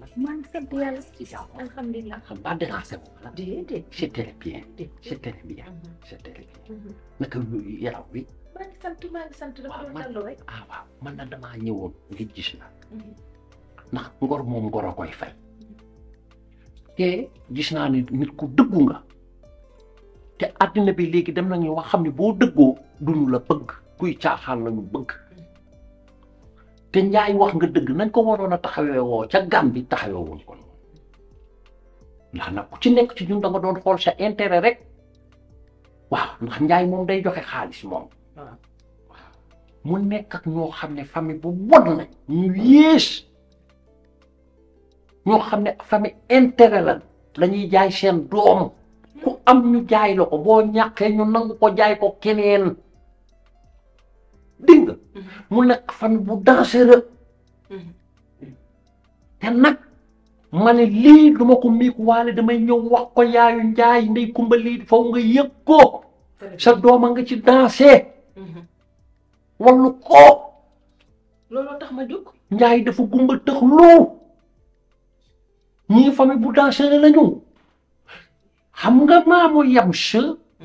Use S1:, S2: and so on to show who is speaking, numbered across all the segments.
S1: maa ngi sant yàlla
S2: ci jàmm
S1: alhamdulilah
S2: xam ba dérangé wu ma la
S1: déedéet
S2: c'est très bien c'est très bien c'est très bien naka yaram wi
S1: maa ngi sant maa ngi sant dafa doon dallu rek
S2: ah waaw man na damaa ñëwoon ngir gis la ndax ngor moom ngor a koy fay te gis naa ni nit ku dëggu nga te àddina bi léegi dem nañu wax xam ne boo dëggoo duñu la bëgg kuy caaxaan lañu bëgg te njaay wax nga dëgg nañ ko waroon a taxawee woo ca gàm bi taxawee woon kon ndax nag ku ci nekk ci ñun da nga doon xool sa intérêt rek waaw ndax njaay moom day joxe xaalis moom
S1: waaw
S2: mu nekk ak ñoo xam ne famille bu bon lañ ñu yées ñoo xam ne famille intérêt la lañuy jaay seen doom ku am ñu jaay la ko boo ñàkkee ñu nangu ko jaay ko keneen dégg nga mu nekk famille bu dangereux te nag ma ne lii duma ko miik waale damay ñëw wax ko yaayu njaay ndey kumba lii faw nga yëg ko sa dooma nga ci dansé wallu ko
S1: looloo tax ma jóg
S2: njaay dafa gumba tëx loo ñii famille bu dangereux lañu xam nga maamu yam sa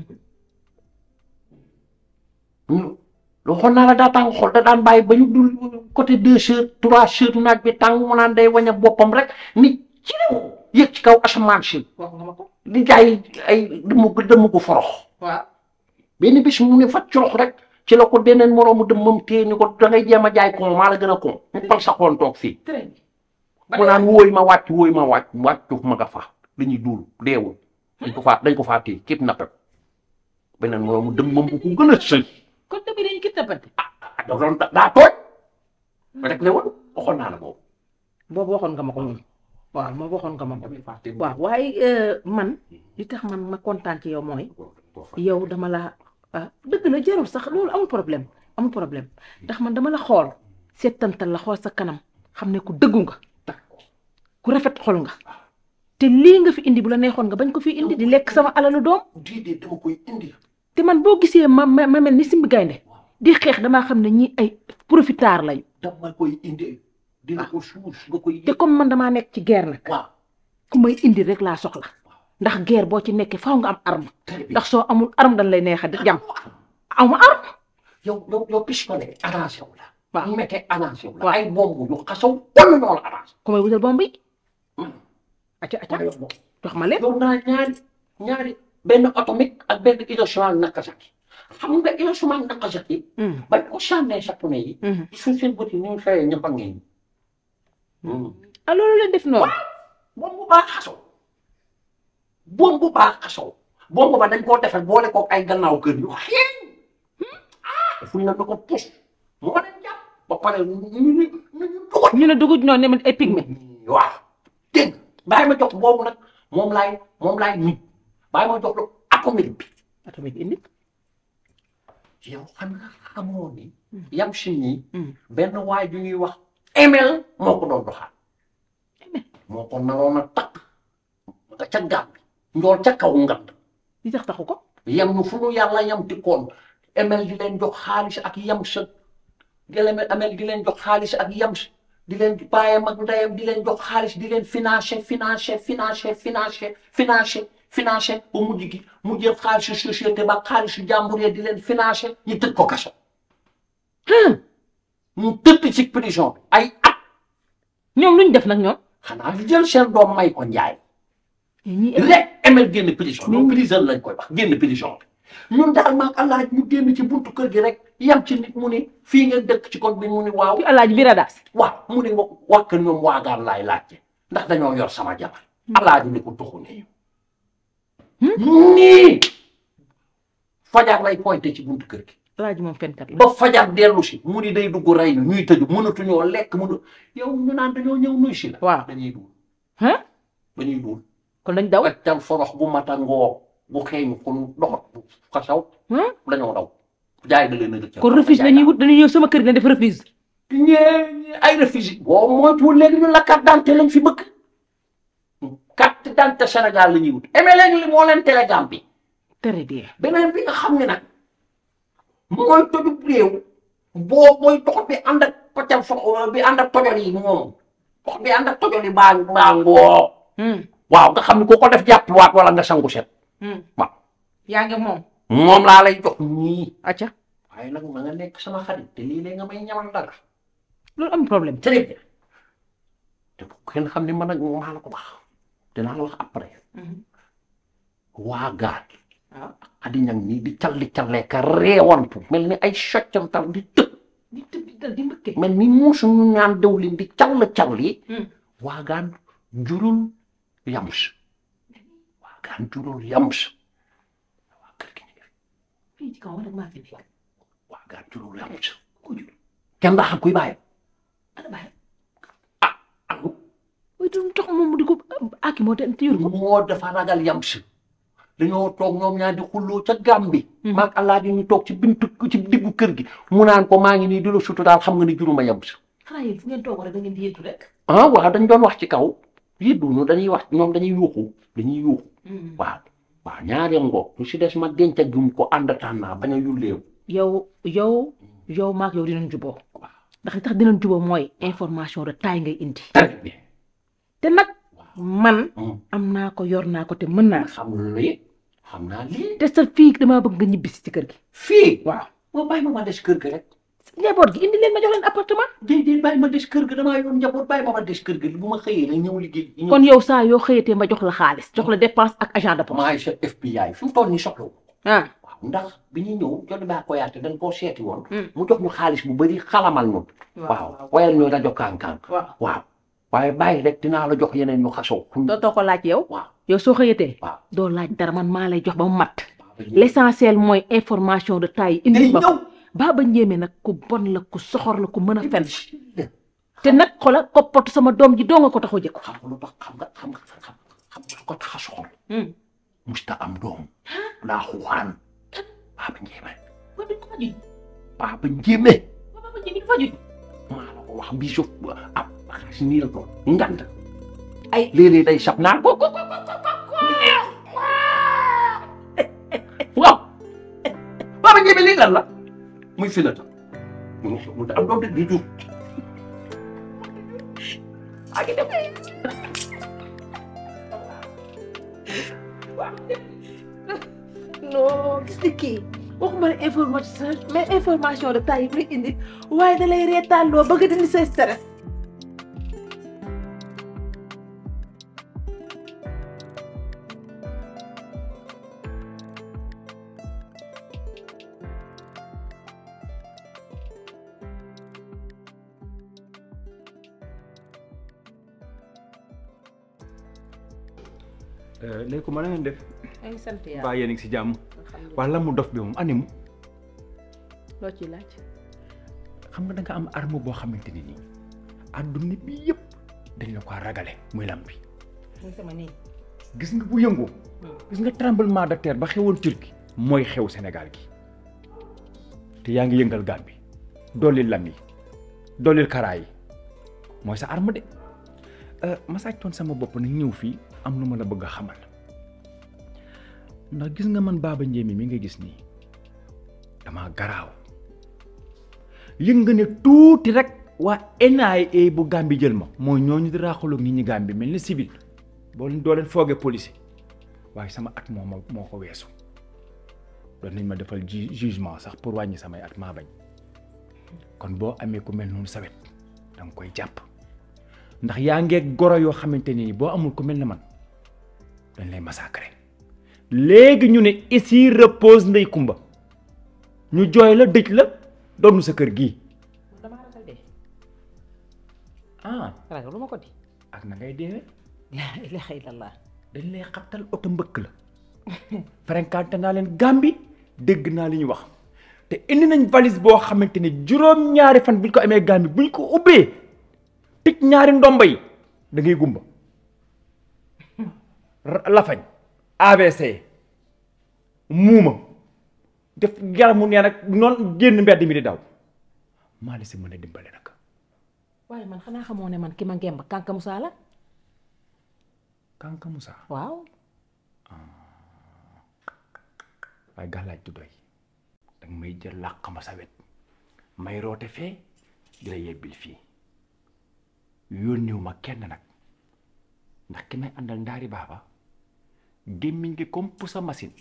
S2: ñu waxoon naa la daa tàng xol da daan bàyyi ba ñu dul côté deux heures trois heures naaj bi tàng mu naan day wañ a boppam rek ni ci réew yëg ci kaw asamaan si
S1: wax nga ma ko
S2: di jaay ay dëmm gu dëmm gu forox
S1: waaw
S2: benn bis mu ne fat corox rek ci la ko beneen moroomu dëmmam téye ni ko da ngay jéem a jaay ko maa la gën a ko mu pal sa xoon toog fii
S1: très bien
S2: mu naan wóoy ma wàcc wóoy ma wàcc wàccu ma nga fa dañuy duul deewul dañ ko faa dañ ko faa téye képp nappe ko beneen moroomu dëmmam bu ko gën a sëñ
S1: kon tamit dañu ki tapante
S2: ah da doon daa tooñ rek ne woon waxoon naa la boobu
S1: boobu waxoon nga ma ko moom waaw ma waxoon nga ma ko
S2: damay fàtte
S1: waaw waaye man li tax man ma kontaan ci yow mooy yow dama la ah dëgg la jarul sax loolu amul problème amul problème ndax man dama la xool seetantal la xool sa kanam xam ne ku dëggu nga ku rafet xol nga te lii nga fi indi bu la neexoon nga bañ ko fi indi di lekk sama alalu doom
S2: déedéet dama koy indi
S1: te man boo gisee ma ma ma mel ni simbi gaynde di xeex damaa xam ne ñi ay profiteurs lañu
S2: dama koy indi dina ko suus nga koy
S1: te comme man damaa nekk ci guerre nag
S2: waaw
S1: ku may indi rek laa soxla ndax guerre boo ci nekkee faaw nga am arme
S2: très bien
S1: ndax soo amul arme dañ lay neex a jam am arme
S2: yow yow yow pistolet arrangé wu la
S1: waaw
S2: mu mettee arrangé wu la
S1: waaw.
S2: ay bombu yu xasaw wala ñoo la arrangé
S1: ku may wutal bomb yi
S2: Hmm.
S1: acca acca
S2: yow moom
S1: jox ma leen
S2: yow naa ñaari ñaari benn atomique ak benn Hiroshima ak Nagasaki xam nga Hiroshima ak Nagasaki bañ ko sànnee japonais yi suñ seen bët yi ñu ngi xëyee ñëpp a ngeen
S1: ah loolu leen def noonu
S2: bombu baa xasaw bombu baa xasaw bombu ba dañ koo defal boole koog ay gannaaw kër yu xeeñ ah fuñ la ko pus moo leen jàpp ba pare ñu ñu ñu ñu dugal
S1: ñu ne dugub noonu ne ma ay pygmée
S2: waaw dégg nga bàyyi ma jox boobu nag moom laay moom laay nit bàyyi ma jox la atomique bi
S1: atomique indi
S2: yow xam nga xamoo ni yam si ñii
S1: Hmm.
S2: benn waay ju ñuy wax ML moo ko doon doxal moo ko naroon a takk nga ca gàmm bi njool ca kaw ngand
S1: li tax taxu ko
S2: yam ñu fu nu yàlla yam tikkoon ML di leen jox xaalis ak yam sa di leen ML di leen jox xaalis ak yam sa di leen bàyyam ak ndeyam di leen jox xaalis di leen financé financé financé financé financé financé ba mujj gi mu jël xaalisu société ba xaalisu jàmbur yi di leen financé ñu tëj ko kaso ñu tëdd ci prison bi ay at
S1: ñoom lu ñu def nag ñoom
S2: xanaa ñu jël seen doom may ko njaay
S1: ñi
S2: rek ML génn prison ñoom prison lañ koy wax génn prison bi ñun daal maag allah ñu génn ci buntu kër gi rek yam ci nit mu ni fii ngeen dëkk ci kon bi mu ni waaw
S1: fi alaaji bi radaas
S2: waaw mu ni wa- waa kër ñoom waagaan laay laajte ndax dañoo yor sama jabar allah ji ni ko tuxu nii nii fajar lay pointé ci buntu kër gi
S1: alaaji moom fenkat la
S2: ba fajar dellu si mu ni day dugg rey ñu ñuy tëju mënatuñoo lekk mënu yow ñu naan dañoo ñëw nuy si la
S1: waaw
S2: dañuy duul
S1: ah
S2: dañuy duul
S1: kon dañ daw
S2: weccal forox bu matangoo bu xeeñ kon doxat bu xasaw
S1: Hmm?
S2: dañoo daw jaay da leen a rëccal
S1: kon refuse dañuy wut dañuy ñëw sama kër ne def refuse
S2: ñee ay refuse boo moytuwul léegi ñu la carte d'identité lañ fi bëgg carte d'identité Sénégal la ñuy wut emee léegi li moo leen télégramme bi
S1: très bien
S2: beneen bi nga xam ne nag mooy tojub réew boo mooy dox bi ànd ak paccal fo bi ànd ak tojol yi moom ndox bi ànd ak tojoli baa baa ngoo
S1: Hmm.
S2: waaw nga xam ne ku ko def jàppiwaat wala nga sangu set
S1: Hmm.
S2: waaw
S1: yaa ngi moom.
S2: moom laa lay jox nii
S1: acca
S2: waaye nag ma nga nekk sama xarit te lii lay nga may ñamal dara
S1: loolu am problème.
S2: très bien te bu kenn xam ne man ak maa la ko wax dinaa la wax après waa gaal
S1: waaw.
S2: adi ñang nii di calli callee ka reewantu mel ni ay soccantal di tëb
S1: di tëb di dal di mbëkke.
S2: mel ni muusu ñu ñaan dawlin di call calli
S1: Hmm.
S2: waagaan jurul yams waagaan jurul yams waa kër gi ñu ngi fi
S1: fii ci kaw man rek maa fi nekk.
S2: waagaan jurul yams ku jur kenn daa xam kuy bàyyi
S1: ana bàyyi.
S2: angu
S1: waaye du tax moom mu di ko aki moo te yor ko.
S2: moo dafa ragal yams dañoo toog ñoom ñaar di xulloo ca Gàmbi maag allah di ñu toog ci bintu ci diggu kër gi mu naan ko maa ngi nii di la sutu daal xam nga ni juruma yams
S1: xanaa yéen fu ngeen toog rek da ngeen di yéetu rek.
S2: ah waaw dañ doon wax ci kaw yëdduñu dañuy wax ñoom dañuy yuuxu dañuy yuuxu waaw waaw ñaari ngoog lu si des ma denc ak jum ko ànd naa bañ a yulleewu
S1: yow yow yow maak yow dinañ juboo
S2: waaw
S1: ndax li tax dinañ juboo mooy information de taille ngay indi.
S2: très bien
S1: te nag man
S2: Hmm.
S1: am naa ko yor naa ko te mën naa.
S2: xam lii xam naa lii
S1: te sa fii damaa bëgg nga ñibbisi ci kër gi.
S2: fii
S1: waaw.
S2: moo bàyyi ma ma des kër ga rek
S1: njaboot gi indi leen ma jox leen appartement.
S2: déedéet bàyyi ma des kër ga damaa yoon njaboot bàyyi ma ma des kër ga bu ma xëyee la ñëw liggéey ñëw
S1: kon yow saa yoo xëyatee ma jox la xaalis jox la dépense ak agent de poste.
S2: maay sa FBI fi mu toll nii soxla wu
S1: ah
S2: waaw ndax bi ñuy ñëw jot baa ko yaate dañ koo seeti woon
S1: Hmm.
S2: mu jox ñu xaalis bu bëri xalamal ñu waaw wayal ñu rajo kaan-kaan
S1: waaw.
S2: waaw waaye bàyyi rek dinaa la jox yeneen ñu xasoo
S1: dootoo ko laaj yow.
S2: waaw
S1: yow soo xëyatee.
S2: waaw
S1: doo laaj dara man maa lay jox ba mu mat.
S2: l'
S1: l'essentiel mooy information de taille indi
S2: day
S1: ma ko.
S2: ñëw
S1: Baba Ndiémé nag ku bon la ku soxor la ku mën a fen te nag xoolal koppatu sama doom ji doo nga ko tax a jëkku.
S2: xam nga lu tax xam nga xam nga xam xam nga lu ko tax a soxor
S1: Hmm.
S2: musta am doom laa xuwaan Baba Ndiémé
S1: waaw duñ ko fajuñ
S2: Baba Ndiémé
S1: waaw Baba Ndiémé du fajuñ.
S2: maa la ko wax bii suuf ab xaalis nii la toll ngant ay léeg-léeg day sab naan ko ko ko ko ko ko waaw Baba Ndiémé lii lan la muy fi la tam mu mu am doom de du jur ak i dem
S1: non gis nga kii waxuma la information mais information de taille yi muy indi waaye da lay reetaan loo bëgg dindi sa stress.
S3: léegi ko mën na ngeen def
S1: maa ngi sant
S3: baa yéen a ngi si jàmm
S1: alhamdulilah
S3: wala la mu dof bi moom animu
S1: loo ciy laaj.
S3: xam nga da nga am arme boo xamante ni nii adduna bi yëpp dañ la ko ragale muy lam bi
S1: muy sama nii.
S3: gis nga bu yëngoo gis nga tremblement de terre ba xewoon Turquie mooy xew Sénégal gi te yaa ngi yëngal Gàmbi doolil lam yi doolil karaa yi mooy sa arme de ma sàccoon sama bopp nag ñëw fii am lu ma la bëgg a xamal ndax gis nga man Baba Ndiémé mi nga gis nii dama garaaw yëg nga ne tuuti rek waa NIA bu Gàmbi jël ma mooy ñooñu di raaxaloog nit ñi Gàmbi mel ni civil boo leen doo leen foogee police waaye sama at moo ma moo ko weesu doon nañ ma defal ju jugement sax pour wàññi samay at maa bañ kon boo amee ku mel noonu sawet da nga koy jàpp ndax yaa ngeeg goro yoo xamante ni boo amul ku mel ne man dañ lay massacrer léegi ñu ne ici repose ndey kumba ñu jooy la dëj la doonu sa kër gii
S1: damaa ragal dee.
S3: ah
S1: ragal lu ma ko di.
S3: ak na ngay deewee
S1: laa ilaaha illallah.
S3: dañ lay xabtal oto mbëkk la fréquenté naa leen Gàmbi dégg naa li ñu wax te indi nañ valise boo xamante ne juróom-ñaari fan buñ ko amee Gàmbi buñ ko ubbee tëj ñaari ndomba yi da ngay gumba Ra- lafañ AVC muuma def yaramu nee nag noonu génn mbedd mi di daw maa la si mën a dimbale nag
S1: waaye man xanaa xamoo ne man ki ma ngemb Kanka Moussa la.
S3: Kanka Moussa
S1: waaw.
S3: waaye gàllaaj du doy danga may jël làq ma sa wet may roote fee di la yebbil fii yónniwu ma kenn nag ndax ki may àndal ndaari baaba gémmiñ gi comme pour sa machine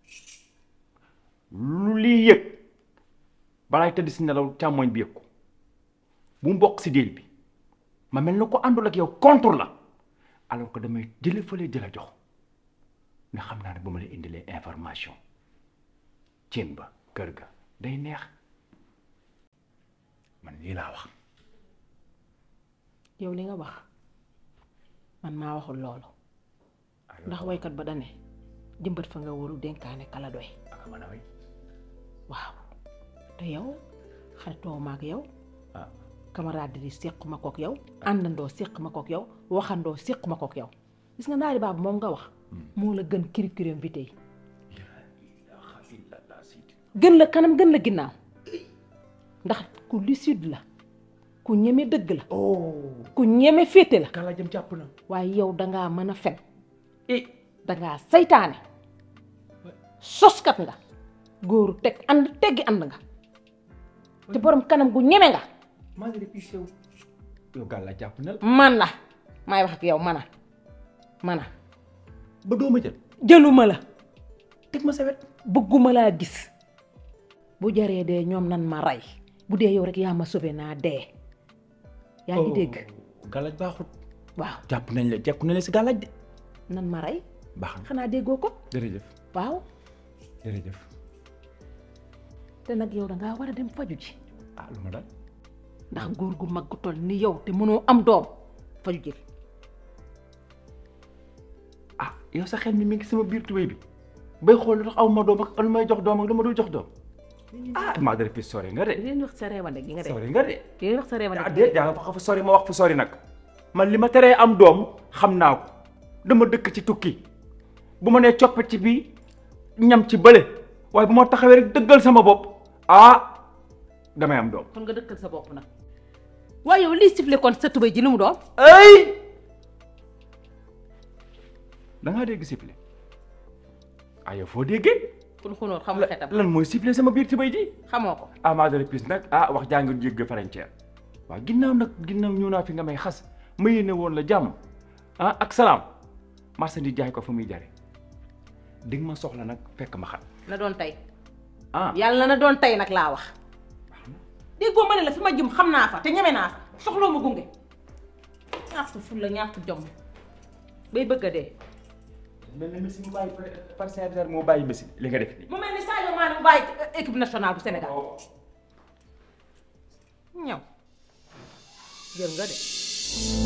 S3: lu lii yëg balaay tëdd si nelaw càmmoñ bi yëg ko bu mu bokk si déel bi ma mel na ko àndul ak yow contre la alors que damay jële fële jëla jox nga xam naa ne bu ma la indilee information cin ba kër ga day neex man lii laa wax
S1: yow li nga wax man maa waxul loolu ndax waykat ba dane jëmbat fa nga waru dénkaane kala doy
S3: aka mën a way
S1: waaw te yow xaritoo ma ak yow
S3: ah
S1: camaraderie séq ma kook yow àndandoo séq ma kook yow waxandoo séq ma kook yow gis nga ndaari baabu moom nga wax moo la gën curriculum vitae
S3: ilaha illallah sidi
S1: gën la kanam gën la ginnaaw ndax ku lucide la ku ñeme dëgg la
S3: oh
S1: ku ñeme féete la
S3: kala jëm jàpp na
S1: waaye yow dangaa mën a fen
S3: eh
S1: dangaa saytaane soskat nga góoru teg ànd teggi ànd nga te borom kanam gu ñeme nga
S3: maa ngi depuis sew yow gàlla jàpp na la
S1: man la maay wax ak yow mana mana
S3: ba dooma jël
S1: jëluma la
S3: teg ma sa wet
S1: bëgguma laa gis bu jaree dee ñoom nan ma rey bu dee yow rek yaa ma sauvé naa dee yaa ngi dégg
S3: gàllaaj baaxut
S1: waaw
S3: jàpp nañ la jekku nañ la si gàllaaj de
S1: nan ma rey
S3: baax na
S1: xanaa déggoo ko
S3: jërëjëf
S1: waaw
S3: jërëjëf
S1: te nag yow dangaa war a dem faju ji
S3: ah lu ma dal
S1: ndax góor gu mag gu toll ni yow te mënoo am doom faju ji
S3: ah yow sa xel mi mi ngi sama biir tubéy bi bay xool lu tax aw ma doom ak lu may jox doom ak lu ma dul jox doom ah maa dara fi sori nga de
S1: leen wax sa reewande gi nga de
S3: sori nga de
S1: leen wax sa reewande
S3: ah
S1: gi
S3: déet yaa nga fa fa sori ma wax fu sori nag man li ma teree am doom xam naa ko dama dëkk ci tukki bu ma nee coppet ci bii ñam ci bële waaye bu ma taxawee rek dëggal sama bopp ah damay am doom
S1: kon nga dëkkal sa bopp nag waaye yow lii sifle kon sa tubéy ji lu mu doon
S3: ay da ngaa dégg sifflet ah yow foo déggee
S1: kun xunóor xamul xetam
S3: lan mooy sifflet sama biir tubéy ji
S1: xamoo ko
S3: ah maa dara pis nag ah wax jaa ngi jégg frontière waaw ginnaaw nag ginnaaw ñëw naa fi nga may xas ma yéene woon la jàmm ah ak salaam marchandise jaay ko fa muy jare di nga ma soxla nag fekk ma xat
S1: na doon tey
S3: ah
S1: yàlla na doon tey nag laa wax déggoo ma ne la fi ma jëm xam naa fa te ñeme naa fa soxloo ma gunge ñàkk fulla ñàkk jom bay bëgg a dee
S3: mel na Messi mu bàyyi par Sadio moo bàyyi Messi li nga def nii
S1: mu mel ni Sadio Mané mu bàyyi équipe nationale bu Sénégal ñëw jël nga de